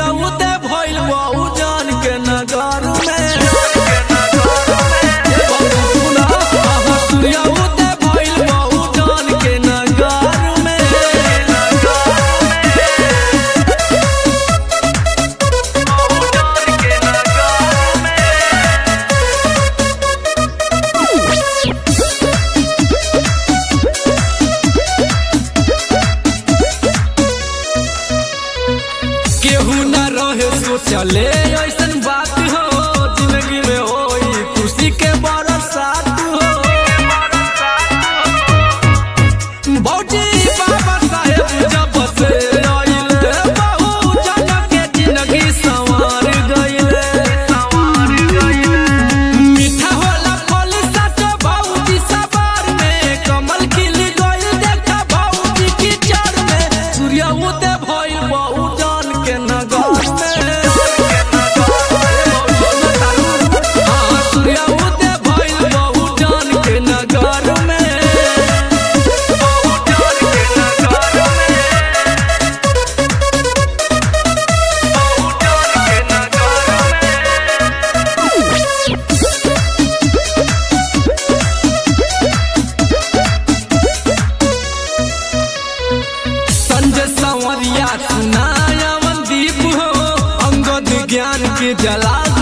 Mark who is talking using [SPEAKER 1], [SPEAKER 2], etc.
[SPEAKER 1] सूर्य उदय भइल बहु जान के नगर में सुना, आहा, सूर्य उदय भइल बहु जान के नगर में केहू न रहे सोचले ऐसन बात हो जिंदगी में होई खुशी के बरसात हो भौजी बाबा साहेब जब से आइले बहु जन के जिंदगी संवार गइले मीठा होला फल सच भौजी सवार में कमल खिल गइल देखा भौजी की चर में सूर्य उदय भइल बहु जान के नगर में हाँ, सूर्य उदय भइल बहु जान के नगर में संजय संवरिया सुनाया दीप हो अंगद ज्ञान के जला